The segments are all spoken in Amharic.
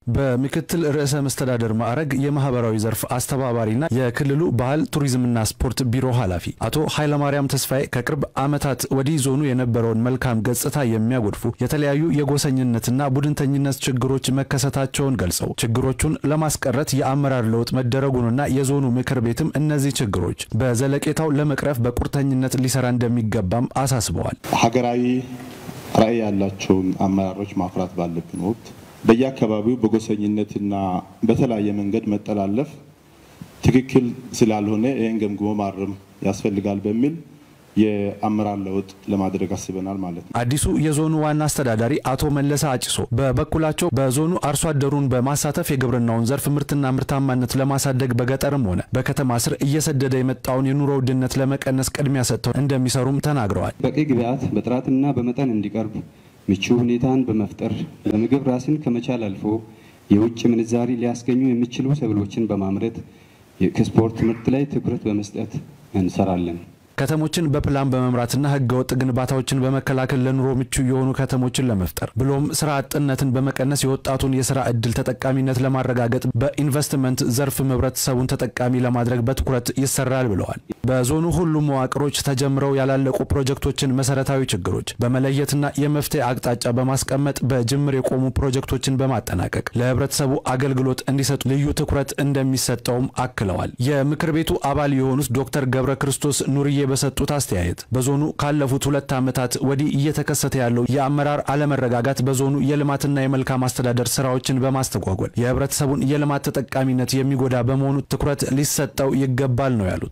በምክትል ርዕሰ መስተዳደር ማዕረግ የማህበራዊ ዘርፍ አስተባባሪና የክልሉ ባህል ቱሪዝምና ስፖርት ቢሮ ኃላፊ አቶ ኃይለማርያም ተስፋዬ ከቅርብ ዓመታት ወዲህ ዞኑ የነበረውን መልካም ገጽታ የሚያጎድፉ የተለያዩ የጎሰኝነትና ቡድንተኝነት ችግሮች መከሰታቸውን ገልጸው ችግሮቹን ለማስቀረት የአመራር ለውጥ መደረጉንና የዞኑ ምክር ቤትም እነዚህ ችግሮች በዘለቄታው ለመቅረፍ በቁርጠኝነት ሊሰራ እንደሚገባም አሳስበዋል። ሀገራዊ ራዕይ ያላቸውን አመራሮች ማፍራት ባለብን ወቅት በየአካባቢው በጎሰኝነትና በተለያየ መንገድ መጠላለፍ ትክክል ስላልሆነ ይህን ገምግሞ ማረም ያስፈልጋል በሚል የአመራር ለውጥ ለማድረግ አስበናል ማለት ነው። አዲሱ የዞኑ ዋና አስተዳዳሪ አቶ መለሰ አጭሶ በበኩላቸው በዞኑ አርሶ አደሩን በማሳተፍ የግብርናውን ዘርፍ ምርትና ምርታማነት ለማሳደግ በገጠርም ሆነ በከተማ ስር እየሰደደ የመጣውን የኑሮ ውድነት ለመቀነስ ቅድሚያ ሰጥተው እንደሚሰሩም ተናግረዋል። በቂ ግብዓት በጥራትና በመጠን እንዲቀርብ ምቹ ሁኔታን በመፍጠር ለምግብ ራስን ከመቻል አልፎ የውጭ ምንዛሪ ሊያስገኙ የሚችሉ ሰብሎችን በማምረት ከስፖርት ምርት ላይ ትኩረት በመስጠት እንሰራለን። ከተሞችን በፕላን በመምራትና ህገወጥ ግንባታዎችን በመከላከል ለኑሮ ምቹ የሆኑ ከተሞችን ለመፍጠር ብሎም ስራ አጥነትን በመቀነስ የወጣቱን የስራ እድል ተጠቃሚነት ለማረጋገጥ በኢንቨስትመንት ዘርፍ ህብረተሰቡን ተጠቃሚ ለማድረግ በትኩረት ይሰራል ብለዋል። በዞኑ ሁሉም መዋቅሮች ተጀምረው ያላለቁ ፕሮጀክቶችን መሰረታዊ ችግሮች በመለየትና የመፍትሄ አቅጣጫ በማስቀመጥ በጅምር የቆሙ ፕሮጀክቶችን በማጠናቀቅ ለህብረተሰቡ አገልግሎት እንዲሰጡ ልዩ ትኩረት እንደሚሰጠውም አክለዋል። የምክር ቤቱ አባል የሆኑት ዶክተር ገብረ ክርስቶስ ኑርዬ በሰጡት አስተያየት በዞኑ ካለፉት ሁለት ዓመታት ወዲህ እየተከሰተ ያለው የአመራር አለመረጋጋት በዞኑ የልማትና የመልካም አስተዳደር ስራዎችን በማስተጓጎል የህብረተሰቡን የልማት ተጠቃሚነት የሚጎዳ በመሆኑ ትኩረት ሊሰጠው ይገባል ነው ያሉት።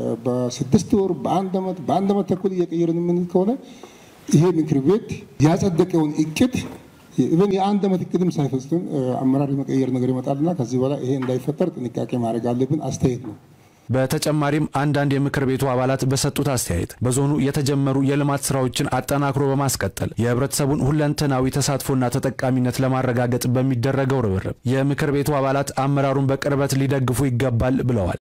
በስድስት ወር በአንድ ዓመት በአንድ ዓመት ተኩል እየቀየርን የምንል ከሆነ ይሄ ምክር ቤት ያጸደቀውን እቅድ ኢቨን የአንድ ዓመት እቅድም ሳይፈጽም አመራር የመቀየር ነገር ይመጣልና ከዚህ በኋላ ይሄ እንዳይፈጠር ጥንቃቄ ማድረግ አለብን አስተያየት ነው። በተጨማሪም አንዳንድ የምክር ቤቱ አባላት በሰጡት አስተያየት በዞኑ የተጀመሩ የልማት ስራዎችን አጠናክሮ በማስቀጠል የህብረተሰቡን ሁለንተናዊ ተሳትፎና ተጠቃሚነት ለማረጋገጥ በሚደረገው ርብርብ የምክር ቤቱ አባላት አመራሩን በቅርበት ሊደግፉ ይገባል ብለዋል።